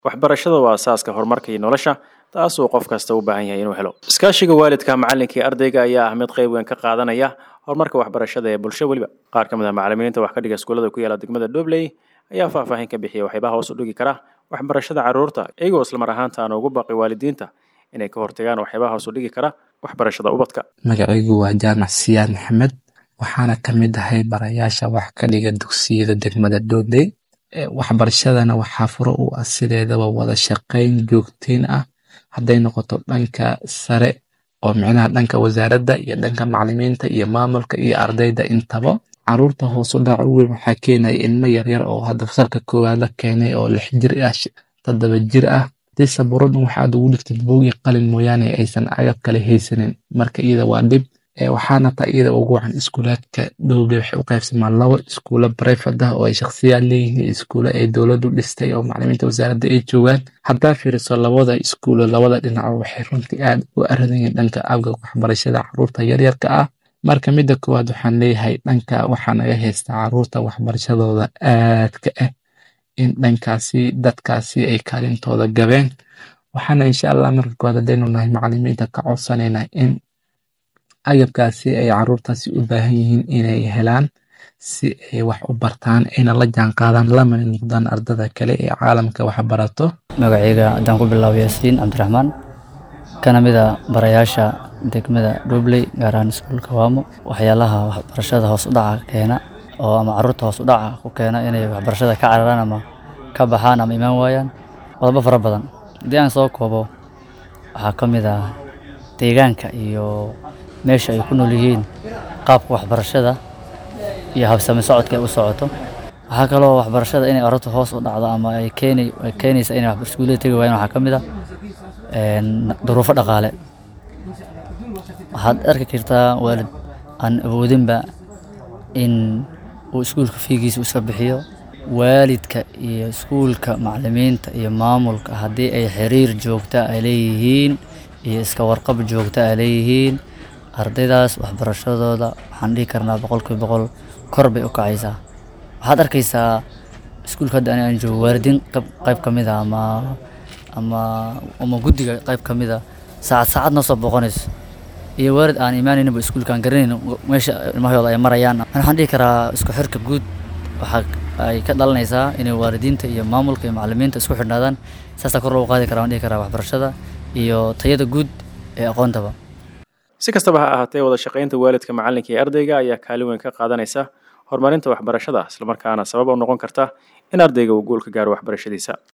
waxbarashada waa asaaska horumarka iyo nolosha taasuu qof kasta u baahan yahay inuu helo iskaashiga waalidka macalinka iyo ardayga ayaa ah mid qayb weyn ka qaadanaya horumarka waxbarashada ee bulsho weliba qaar ka mid ah macalimiinta wax ka dhiga iskuullada ku yaala degmada dhobley ayaa faahfaahin ka bixiya waxyaabaha hoos u dhigi kara waxbarashada carruurta iyagoo islamar ahaantaana ugu baaqi waalidiinta inay ka hortagaan waxyaabaha hoos u dhigi kara waxbarashada ubadka magacaygu waa jaamac siyaad maxamed waxaana ka mid ahay barayaasha wax ka dhiga dugsiyada degmada dhobley waxbarashadana waxaa furo u ah sideedaba wada shaqayn joogteyn ah hadday noqoto dhanka sare oo micnaha dhanka wasaaradda iyo dhanka macalimiinta iyo maamulka iyo ardayda intaba caruurta hoos u dhaca u weyn waxaa keenaya ilmo yaryar oo hadda fasalka koowaad la keenay oo lix jir ah toddoba jir ah hadii sabuuraddan waxaad ugu dhigtid boogi qalin mooyaane aysan agab kale haysanin marka iyada waa dhib waxaana taa iyada ugu wacan iskuulaadka dhowle waxay u qaybsamaan labo iskuulo brifat ah oo ay shakhsiyaad leeyihiin iskuulo ay dowladdu dhistay oo macalimiinta wasaaradda ay joogaan haddaa fiiriso labada iskuulo labada dhinaco waxay runtii aad u aradanyihin dhanka abga waxbarashada caruurta yaryarka ah marka midda koowaad waxaan leeyahay dhanka waxaa naga haystaa caruurta waxbarashadooda aadka ah in dhankaasi dadkaasi ay kaalintooda gabeen waxaana insha allah marka koowaad haddaynu nahay macalimiinta ka codsanayna in agabkaasi ay caruurtaasi u baahan yihiin inay helaan si ay wax u bartaan ayna la jaanqaadaan lamana noqdaan ardada kale ee caalamka wax barato magacayga haddaan ku bilaabo yaasiin cabdiraxmaan kana mid a barayaasha degmada dhobley gaar ahaan iskuulka waamo waxyaalaha waxbarashada hoos u dhaca keena oo ama caruurta hoos u dhaca ku keena inay waxbarashada ka cararaan ama ka baxaan ama imaan waayaan qodobo fara badan haddii aan soo koobo waxaa ka mid ah deegaanka iyo meesha ay ku nool yihiin qaabka waxbarashada iyo habsami socodka ay u socoto waxaa kaloo waxbarashada inay carruurta hoos u dhacdo ama ay keeni ay keenaysa inay iskuullada tegi waayaan waxaa ka mid ah duruufo dhaqaale waxaad arki kartaa waalid aan awoodinba in uu iskuulka fiigiisa iska bixiyo waalidka iyo iskuulka macalimiinta iyo maamulka haddii ay xiriir joogta ay leeyihiin iyo iska warqab joogta ay leeyihiin ardaydaas waxbarashadooda waxaan dhihi karnaa boqolkiiba boqol kor bay u kacaysaa waxaad arkaysaa iskuulka hadda ani aan joogo waalidiin qayb ka mid a ama ama ama guddiga qayb ka mid a saacad saacad noo soo booqanayso iyo waalid aan imaanayninba iskuulka aan garanayn meesha ilmahooda ay marayaan waxaan dhihi karaa isku xirka guud waxaa ay ka dhalanaysaa inay waalidiinta iyo maamulka iyo macalimiinta isku xidhnaadaan saasaa kor loogu qaadi karaa waan dhihi karaa waxbarashada iyo tayada guud ee aqoontaba si kastaba ha ahaatee wada shaqaynta waalidka macalinka iyo ardayga ayaa kaalin weyn ka qaadanaysa horumarinta waxbarashada islamarkaana sabab u noqon karta in ardayga uu guul ka gaaro waxbarashadiisa